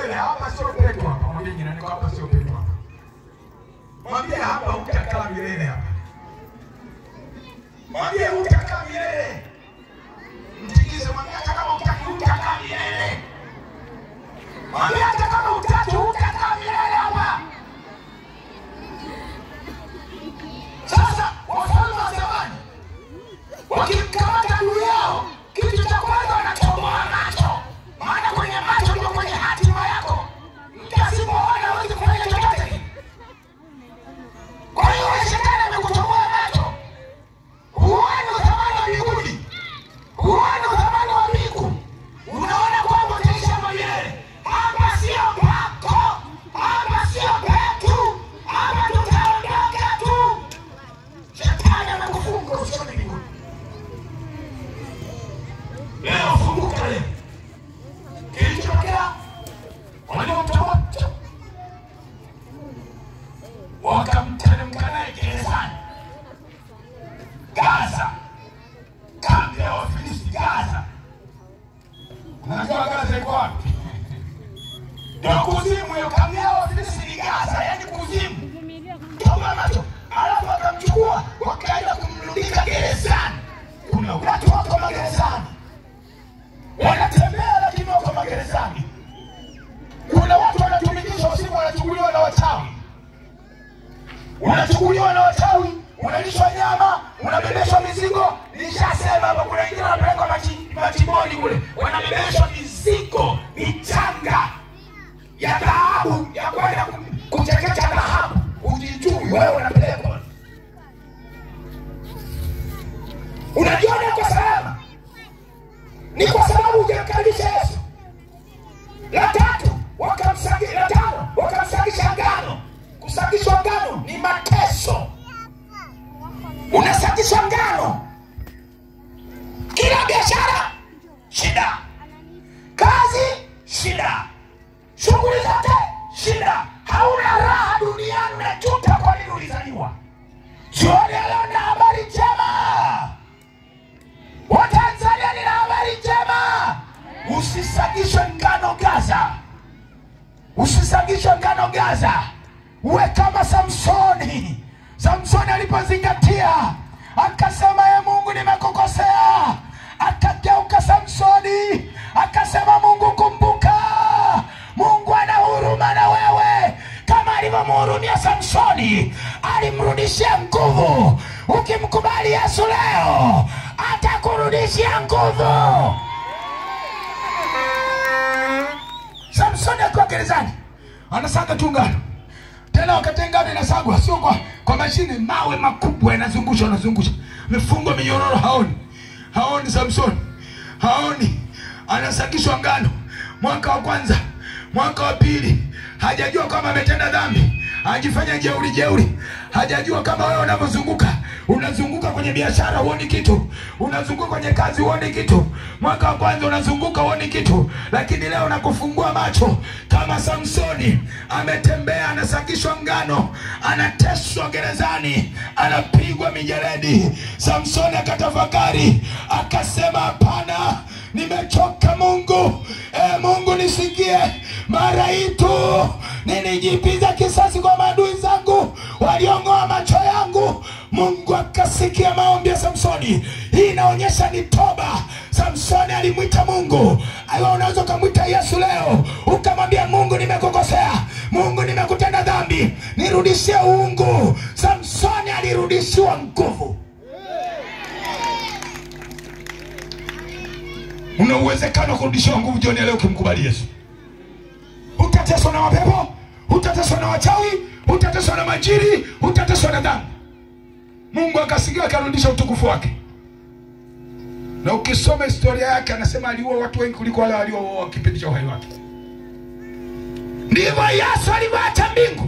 milele. Hapa sio pepo hapa. Mwambie jirani yako hapa sio pepo hapa. Mwambie hapa utakaa milele hapa. Mwambie utakaa milele. Mtikize mwambie hata kama utaki utakaa milele. Mwambie hata kama utaki utakaa milele hapa. Sasa wafalme wa zamani wakimkamata adui yao, kitu cha kwanza wanachomoa macho, maana kwenye macho ndio kwenye hatima yako. Mtu asipoona hawezi kufanya chochote. Kwa hiyo wewe shetani amekuchomoa macho, huoni uthamani wa mbinguni, huoni uthamani wa mbingu, unaona kwamba utaishi hapa milele. Hapa sio pako, hapa sio petu, hapa tutaondoka tu. Shetani anakufunga usione mbinguni. Leo funguka leo. Kilichotokea waliomtoa wakamteremka naye gerezani Gaza, kambi ya Wafilisti Gaza. Unajua Gaza iko wapi? Ndio kuzimu hiyo, kambi ya Wafilisti ni Gaza, yaani kuzimu. Toba macho, alafu wakamchukua wakaenda kumrudika gerezani. Kuna watu wako magerezani wanatembea lakini wako magerezani. Kuna watu wanatumikishwa usiku, wanachukuliwa na wachawi, unachukuliwa na wachawi, unalishwa nyama, unabebeshwa mizigo. Nishasema hapa, kuna wengine wanapelekwa machi- machimboni kule, wanabebeshwa mizigo michanga ya dhahabu ya kwenda ku- kuchekecha dhahabu, ujijui wewe unapelekwa. Unajiona kwa salama ni kwa sababu hujamkaribisha Yesu. La tatu wakamsagi, la tano wakamsagisha ngano. Kusagishwa ngano ni mateso, unasagishwa ngano. Kila biashara shida, kazi shida, shughuli zote shida, hauna raha duniani, unajuta kwa nini ulizaliwa. Jioni ya leo na habari njema Watanzania, nina habari njema. Usisagishwe ngano Gaza, usisagishwe ngano Gaza. Uwe kama Samsoni. Samsoni alipozingatia akasema, ye Mungu, nimekukosea. Akageuka Samsoni akasema, Mungu kumbuka, Mungu ana huruma na wewe kama alivyomhurumia Samsoni, alimrudishia nguvu. Ukimkubali Yesu leo, atakurudishia nguvu. Samsoni akiwa gerezani anasaga tu ngano, tena wakati ngano inasagwa sio kwa, kwa mashine, mawe makubwa yanazungusha, yanazungusha, amefungwa minyororo, haoni, haoni Samsoni, haoni, anasagishwa ngano. Mwaka wa kwanza, mwaka wa pili, hajajua kama ametenda dhambi, ajifanya jeuri jeuri, hajajua kama wewe unavyozunguka unazunguka kwenye biashara huoni kitu, unazunguka kwenye kazi huoni kitu. Mwaka wa kwanza unazunguka huoni kitu, lakini leo nakufungua macho kama Samsoni. Ametembea, anasakishwa ngano, anateswa gerezani, anapigwa mijeledi. Samsoni akatafakari, akasema, hapana, nimechoka Mungu. E Mungu nisikie, mara hii tu nilijipiza kisasi kwa maadui zangu waliong'oa macho yangu. Mungu akasikia maombi ya Samsoni. Hii inaonyesha ni toba. Samsoni alimwita Mungu. Aiwa, unaweza ukamwita Yesu leo ukamwambia Mungu, nimekukosea. Mungu, nimekutenda dhambi, nirudishie uungu. Samsoni alirudishiwa nguvu. Una uwezekano wa kurudishiwa nguvu jioni ya leo ukimkubali Yesu. Hutateswa na mapepo, hutateswa na wachawi, hutateswa na majini, hutateswa na dhambi. Mungu akasikia akarudisha utukufu wake. Na ukisoma historia yake, anasema aliua watu wengi kuliko wale waliouoa kipindi cha uhai wake. Ndivyo Yesu alivyoacha mbingu.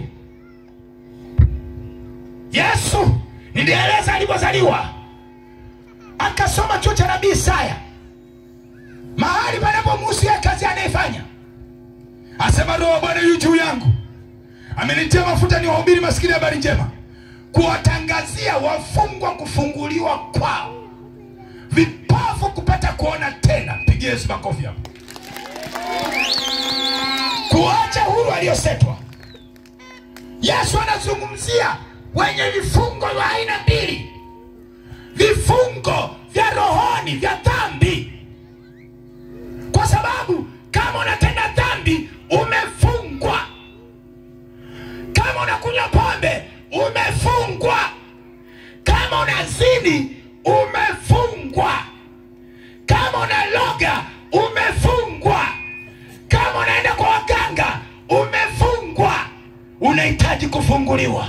Yesu nilieleza alivyozaliwa, akasoma chuo cha nabii Isaya, mahali panapomuhusia kazi anayefanya, asema Roho wa Bwana yu juu yangu, amenitia mafuta ni wahubiri maskini habari njema, kuwatangazia wafungwa kufunguliwa kwao, vipofu kupata kuona tena. Pigie Yesu makofi hapo. kuacha huru aliyosetwa. Yesu anazungumzia wenye vifungo vya aina mbili, vifungo vya rohoni vya dhambi, kwa sababu kama unatenda dhambi umefungwa. Kama unakunywa pombe umefungwa. Kama unazini umefungwa. Kama unaloga umefungwa. Kama unaenda kwa waganga umefungwa. Unahitaji kufunguliwa.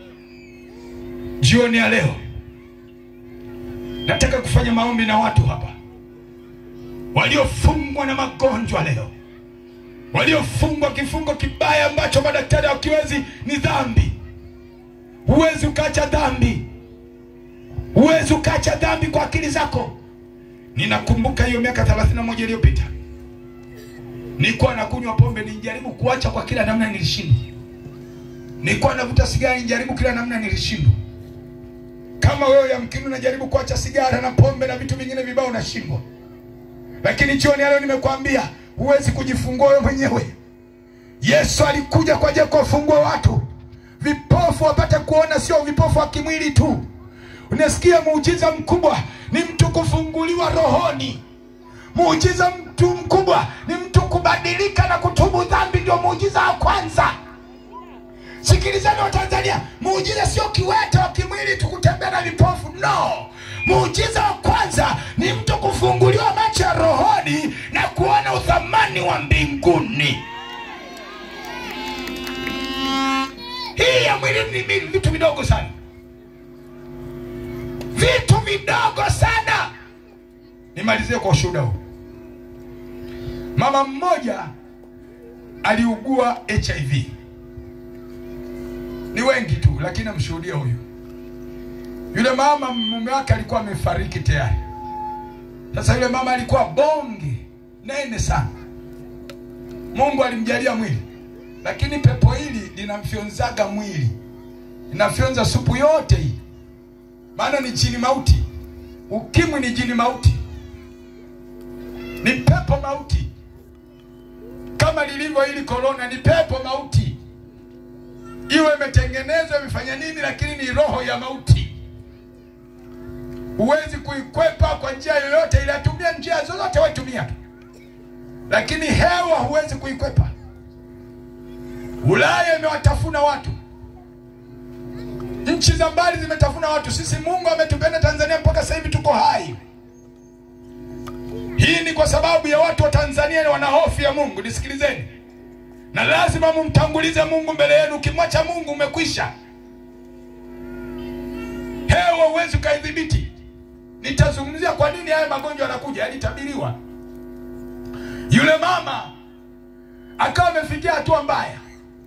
Jioni ya leo nataka kufanya maombi na watu hapa waliofungwa na magonjwa leo, waliofungwa kifungo kibaya ambacho madaktari hawakiwezi, ni dhambi. Huwezi ukaacha dhambi, huwezi ukaacha dhambi kwa akili zako. Ninakumbuka hiyo miaka 31 iliyopita nilikuwa nakunywa pombe, nijaribu kuacha kwa kila namna, nilishindwa. Nilikuwa navuta sigara, nijaribu kila namna, nilishindwa. Kama wewe yamkini unajaribu kuacha sigara na pombe na vitu vingine vibaya, unashindwa. Lakini jioni ya leo nimekwambia huwezi kujifungua wewe mwenyewe. Yesu alikuja kwa ajili ya kuwafungua watu vipofu wapate kuona, sio vipofu wa kimwili tu. Unasikia, muujiza mkubwa ni mtu kufunguliwa rohoni. Muujiza mtu mkubwa ni mtu kubadilika na kutubu dhambi, ndio muujiza wa kwanza. Sikilizani wa Tanzania, muujiza sio kiwete wa kimwili tu kutembea na vipofu, no. Muujiza wa kwanza ni mtu kufunguliwa macho ya rohoni na kuona uthamani wa mbinguni. Hii ya mwilini ni mi- vitu vidogo sana, vitu vidogo sana. Nimalizie kwa ushuhuda huu. Mama mmoja aliugua HIV, ni wengi tu, lakini namshuhudia huyu. Yule mama mume wake alikuwa amefariki tayari. Sasa yule mama alikuwa bonge nene sana, Mungu alimjalia mwili, lakini pepo hili linamfyonzaga mwili, linafyonza supu yote hii, maana ni jini mauti. Ukimwi ni jini mauti, ni pepo mauti, kama lilivyo hili korona, ni pepo mauti. Iwe imetengenezwa imefanya nini, lakini ni roho ya mauti. Huwezi kuikwepa kwa njia yoyote ile, atumia njia zozote waitumia tu, lakini hewa huwezi kuikwepa. Ulaya imewatafuna watu, nchi za mbali zimetafuna watu. Sisi Mungu ametupenda Tanzania mpaka sasa hivi tuko hai. Hii ni kwa sababu ya watu wa Tanzania wana hofu ya Mungu. Nisikilizeni, na lazima mumtangulize Mungu mbele yenu. Ukimwacha Mungu umekwisha. Hewa huwezi ukaidhibiti. Nitazungumzia kwa nini haya magonjwa yanakuja, yalitabiriwa. Yule mama akawa amefikia hatua mbaya.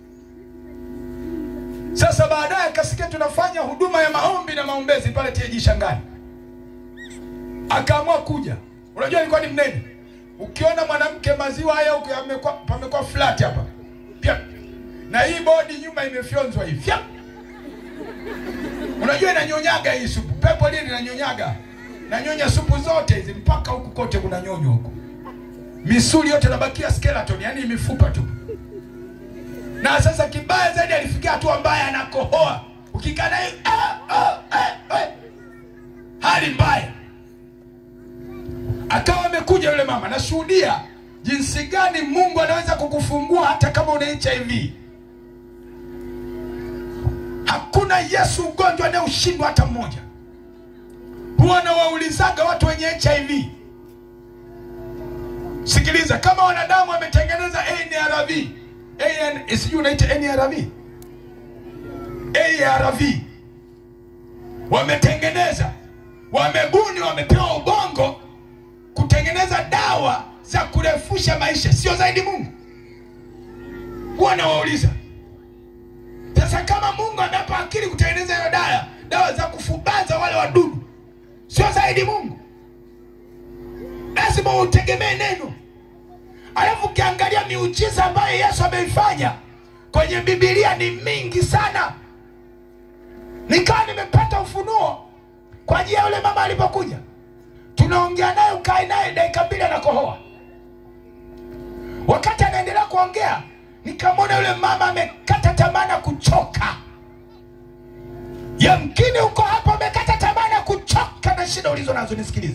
Sasa baadaye akasikia tunafanya huduma ya maombi na maombezi pale TAG Shangani, akaamua kuja. Unajua alikuwa ni mnene. Ukiona mwanamke maziwa haya huko yamekuwa pamekuwa flat hapa pia, na hii bodi nyuma imefyonzwa hivi Fyap! Unajua inanyonyaga hii supu, pepo lile linanyonyaga, nanyonya supu zote hizi mpaka huku kote kuna nyonyo huku, misuli yote nabakia skeleton, yani mifupa tu. Na sasa kibaya zaidi, alifikia hatua mbaya, anakohoa ukikaa naye ah, ah, ah, ah. hali mbaya. Akawa amekuja yule mama, nashuhudia jinsi gani Mungu anaweza kukufungua hata kama una HIV. Hakuna Yesu ugonjwa anayeushindwa hata mmoja. Huwa nawaulizaga watu wenye HIV, sikiliza, kama wanadamu wametengeneza NRV, AN, sijui unaita NRV, ARV, wametengeneza, wamebuni, wamepewa ubongo kutengeneza dawa za kurefusha maisha, sio zaidi Mungu? Huwa nawauliza sasa, kama Mungu amewapa akili kutengeneza hiyo dawa, dawa za kufubaza wale wadudu, sio zaidi Mungu? Lazima utegemee neno. Alafu ukiangalia miujiza ambayo Yesu ameifanya kwenye Biblia ni mingi sana. Nikawa nimepata ufunuo kwa ajili ya yule mama alipokuja tunaongea naye, ukae naye dakika mbili anakohoa. Wakati anaendelea kuongea, nikamwona yule mama amekata tamaa na kuchoka. Yamkini uko hapo amekata tamaa na kuchoka na shida ulizo nazo, nisikilize.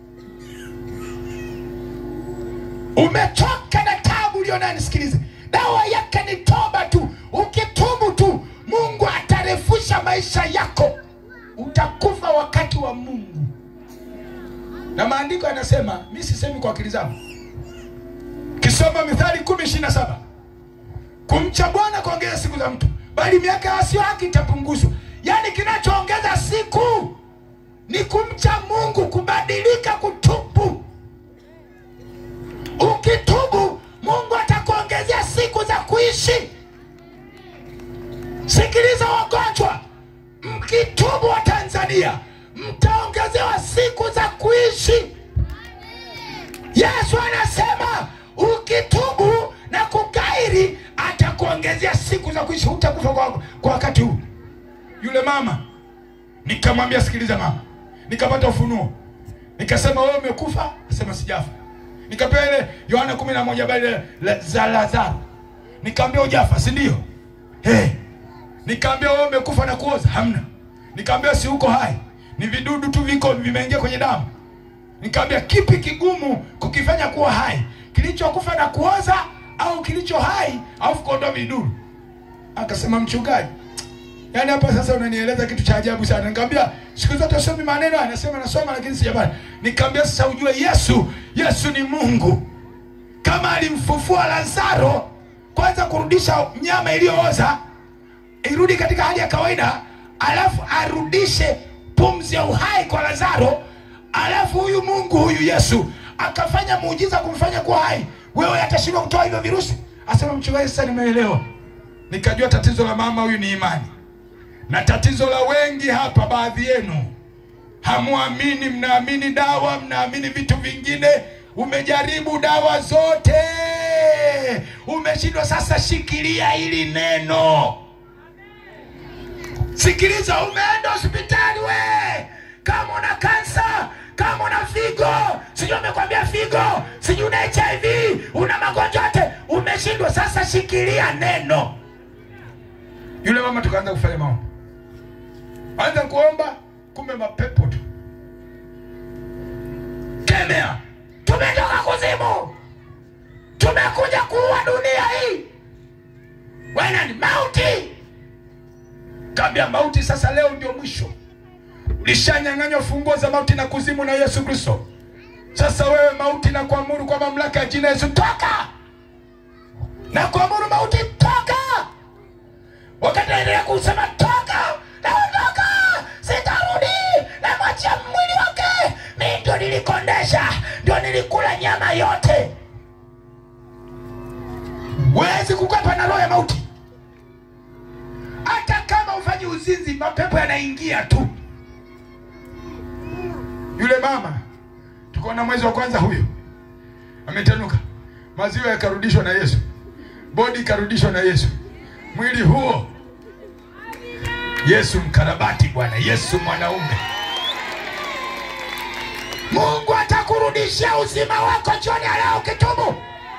Umechoka na tabu ulio nayo, nisikilize. Dawa yake ni toba tu. Ukitubu tu, Mungu atarefusha maisha yako, utakufa wakati wa Mungu. Na maandiko yanasema, mi sisemi kwa akili zangu, kisoma Mithali kumi ishirini na saba kumcha Bwana kuongeza siku za mtu, bali miaka ya wasio haki itapunguzwa. Yaani kinachoongeza siku ni kumcha Mungu, kubadilika, kutubu. Ukitubu, Mungu atakuongezea siku za kuishi. Sikiliza wagonjwa, mkitubu wa Tanzania mtaongezewa siku za kuishi. Yesu anasema ukitubu na kugairi atakuongezea siku za kuishi, hutakufa kwa, kwa wakati huu. Yule mama nikamwambia, sikiliza mama, nikapata ufunuo, nikasema wewe umekufa? Asema sijafa. Nikapewa ile Yohana kumi na moja habari la- za Lazaro, nikaambia ujafa, si ndio? Hey. Nikaambia wewe umekufa na kuoza? Hamna. Nikaambia si uko hai, ni vidudu tu viko vimeingia kwenye damu. Nikaambia kipi kigumu kukifanya kuwa hai, kilichokufa na kuoza au kilicho hai au kuondoa vidudu? Akasema mchungaji, yaani hapa sasa unanieleza kitu cha ajabu sana. Nikamwambia siku zote usomi maneno, haya." anasema nasoma lakini sijapata. Nikamwambia sasa ujue Yesu, Yesu ni Mungu. Kama alimfufua Lazaro, kwanza kurudisha nyama iliyooza irudi katika hali ya kawaida, alafu arudishe pumzi ya uhai kwa Lazaro, alafu huyu Mungu huyu Yesu akafanya muujiza kumfanya kuwa hai, wewe atashindwa kutoa hivyo virusi? Asema mchungaji, sasa nimeelewa. Nikajua tatizo la mama huyu ni imani, na tatizo la wengi hapa, baadhi yenu hamwamini, mnaamini dawa, mnaamini vitu vingine. Umejaribu dawa zote, umeshindwa. Sasa shikilia hili neno. Sikiliza, umeenda hospitali we, kama una kansa, kama una figo, sijui amekwambia figo, sijui una HIV, una magonjwa yote, umeshindwa. Sasa shikilia neno. Yule mama tukaanza kufanya maombi, anza kuomba, kumbe mapepo tu kemea. Tumetoka kuzimu, tumekuja kuua dunia hii. Wewe ni mauti Kaambia mauti, sasa leo ndio mwisho. Ulishanyang'anywa funguo za mauti na kuzimu na Yesu Kristo. Sasa wewe mauti, na kuamuru kwa mamlaka ya jina Yesu, toka na kuamuru mauti, toka. Wakati naendelea kusema toka, naondoka, sitarudi, namwachia mwili wake. Mi ndio nilikondesha, ndio nilikula nyama yote. Wezi kukwepa na roho ya mauti hata kama ufanyi uzinzi, mapepo yanaingia tu. Yule mama tuko na mwezi wa kwanza, huyo ametanuka, maziwa yakarudishwa na Yesu, bodi ikarudishwa na Yesu, mwili huo Yesu mkarabati, Bwana Yesu mwanaume. Mungu atakurudishia uzima wako jioni ya leo ukitubu.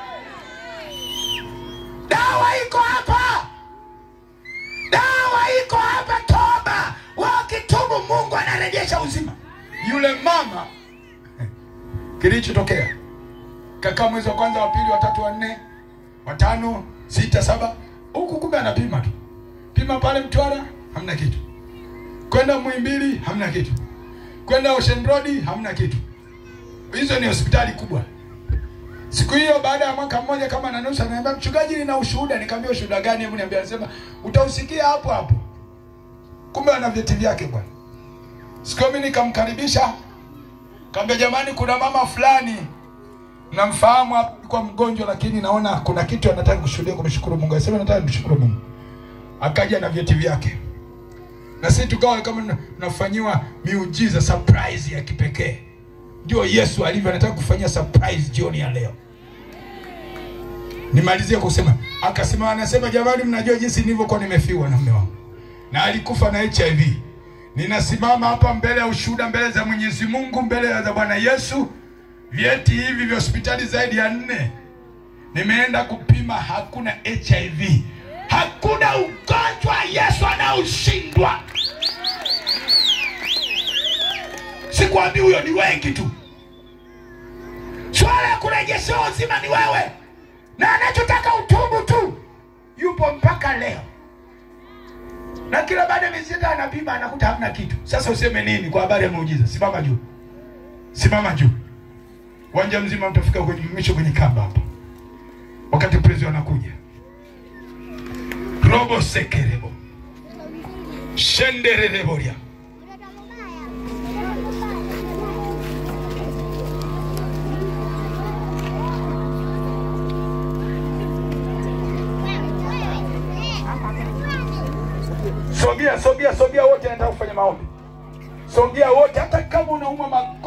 Dawa iko hapa dawa iko hapa, toba. Wakitubu Mungu anarejesha uzima. Yule mama kilichotokea kakaa mwezi wa kwanza, wa pili, wa tatu, wa nne, wa tano, sita, saba, huku kumbe anapima tu, pima pale Mtwara hamna kitu, kwenda Muhimbili hamna kitu, kwenda Ocean Road hamna kitu. Hizo ni hospitali kubwa. Siku hiyo baada ya mwaka mmoja kama na nusu, ananiambia mchungaji, nina ushuhuda. Nikamwambia ushuhuda gani? Hebu niambia. Anasema utausikia hapo hapo. Kumbe ana vyeti vyake bwana. Siku hiyo mimi nikamkaribisha, kaambia jamani, kuna mama fulani namfahamu hapa, alikuwa mgonjwa, lakini naona kuna kitu anataka kushuhudia, kumshukuru Mungu. Anasema nataka nimshukuru Mungu. Akaja na vyeti vyake, na sisi tukawa kama tunafanyiwa miujiza, surprise ya kipekee. Ndio Yesu alivyo, anataka kufanyia surprise jioni ya leo. Nimalizie kusema, akasema, anasema jamani, mnajua jinsi nilivyokuwa nimefiwa na mume wangu, na alikufa na HIV. Ninasimama hapa mbele ya ushuhuda, mbele za Mwenyezi Mungu, mbele za Bwana Yesu, vyeti hivi vya hospitali zaidi ya nne nimeenda kupima, hakuna HIV, hakuna ugonjwa Yesu anaoshindwa. Sikwambi huyo, ni wengi tu. Swala ya kurejeshewa uzima ni wewe, na anachotaka utubu tu. Yupo mpaka leo, na kila baada ya miezi sita anapima, anakuta hamna kitu. Sasa useme nini kwa habari ya muujiza? Simama juu, simama juu. Uwanja mzima utafika kwenye mwisho kwenye kamba hapa, wakati prezi wanakuja. robo sekerebo shenderereboria Sogea, sogea, sogea wote, nataka kufanya maombi. Sogea wote, hata kama unauma